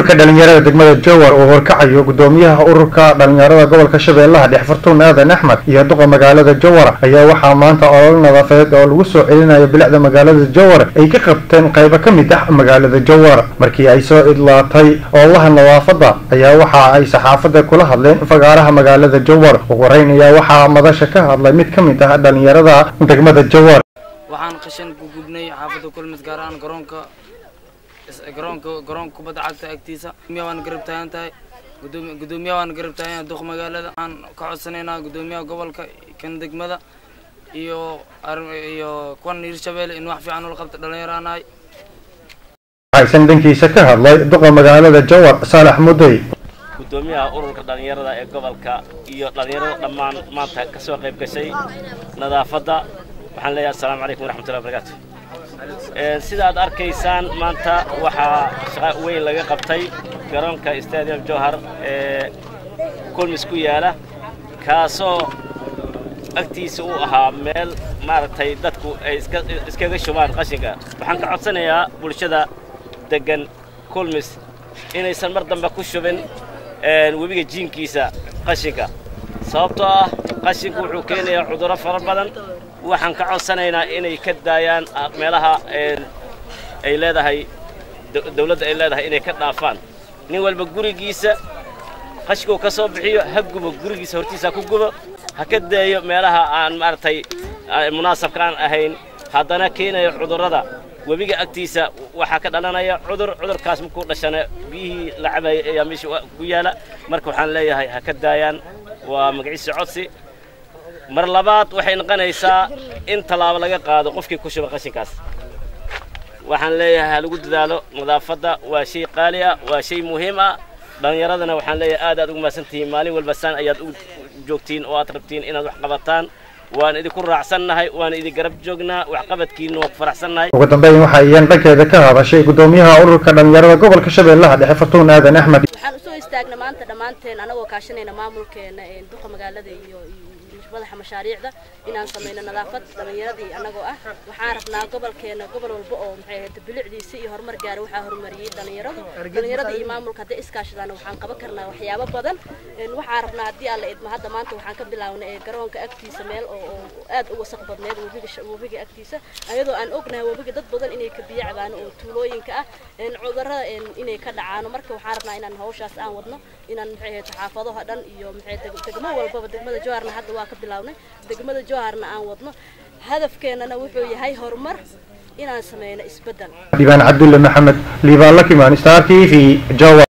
ururka dhalinyarada degmada jowar uu horkacayo gudoomiyaha ururka dhalinyarada gobolka shabeellaha dhex fartuun aadan axmed iyo duqa magaalada jowar ayaa waxaa maanta olol nadaafadeed oo lagu soo celinayo bilicda magaalada jowar ay ka qabteen qaybo ka mid ah magaalada jowar markii ay soo idlaatay oolaha nadaafadda ayaa waxa ay saxaafadda kula hadleen fagaaraha magaalada jowar ugu horeyn ayaa waxaa madasha ka hadlay mid ka mid ah dhalinyarada degmada jowar waxaan qashin ku gubnay xaafadda kulmid gaar ahaan garoonka garoonka garoonka kubadda cagta agtiisa gudoomiyaha waan garab taagan tahay gudoomi gudoomiyaha waan garab taagan yahay duq magaalada waxaan ka codsanaynaa gudoomiyaha gobolka kan degmada iyo iyo kuwan hirshabelle in wax fiican ula qabta dhalinyaraanahay waxaysan dhankiisa ka hadlay duqa magaalada jowar saalax mudey gudoomiyaha ururka dhallinyarada ee gobolka iyo dhallinyarada dhammaan maanta ka soo qayb gashay nadaafadda waxaan leeyahay assalaamu calaykum waraxmatullahi wabarakaatu sida aad arkaysaan maanta waxaa shaqa weyn laga qabtay garoonka stadium jowhar ee kulmis ku yaala kaasoo agtiisa uu ahaa meel maaragtay dadku ay iskaga shubaan qashinka waxaan ka codsanayaa bulshada deggan kulmis inaysan mar dambe ku shubin webiga jiinkiisa qashinka sababtoo ah qashinku wuxuu keenayaa cudurro fara badan waxaan ka codsanaynaa inay ka daayaan meelaha ay leedahay dawladda ay leedahay inay ka dhaafaan nin walba gurigiisa qashkuu ka soo bixiyo ha gubo gurigiisa hortiisa ku gubo ha ka daayo meelaha aan maaragtay munaasabka aan ahayn haddana keenayo cudurrada webiga agtiisa waxaa ka dhalanaya cudur cudurkaas markuu dhashana biyihii la cabayay ayaa meesha ku yaala marka waxaan leeyahay ha ka daayaan waa magaciisa codsi mar labaad waxay noqonaysaa in tallaabo laga qaado qofkii ku shuba qashinkaas waxaan leeyahay ha lagu dadaalo nadaafadda waa shay qaali ah waa shay muhiim ah dhallinyaradana waxaan leeyahay aad aad ugu mahadsantihiin maalin walba saan ayaad u joogtiin oo aad rabtiin inaad wax qabataan waan idinku raacsannahay waan idin garab joognaa waxqabadkiina waan ku faraxsannahay ugu dambeyn waxa iyaan dhankeeda ka hadashay gudoomiyaha ururka dhalinyarada gobolka shabeellaha dhexe fartuun aadan axmed waxaan usoo istaagna maanta dhammaanteen anagoo kaashanayna maamulkeena duqa magaalada iyo madaxa mashaariicda inaan samayno nadaafad dhalinyaradii anagoo ah waxaan rabnaa gobolkeena gobol walba oo maxay ahayd bilicdiisa iyo horumar gaara waxaa horumariyey dhalinyaradu dhalinyarada iyo maamulka hadday iskaashadaan waxaan qaban karnaa waxyaabo badan waxaan rabnaa haddii aan la idmo hadda maanta waxaan ka bilaabnay garoonka agtiisa meel oo aad u wasaq badneed webiga webiga agtiisa ayadoo aan ognahay webiga dad badan inay ka biyo cabaan oo tuulooyinka ah cudurrada inay ka dhacaano marka waxaan rabnaa inaan hawshaas aan wadno inaan maxay ahayd xaafadaha dhan iyo maxay degmo walbaba degmada jawaarna hadda waa ka bilaabnay degmada jawaharna aan wadno hadafkeenana wuxuu yahay horumar inaan sameyno isbeddel dhibaan cabdulle maxamed liibaan lakimaan star t v jawa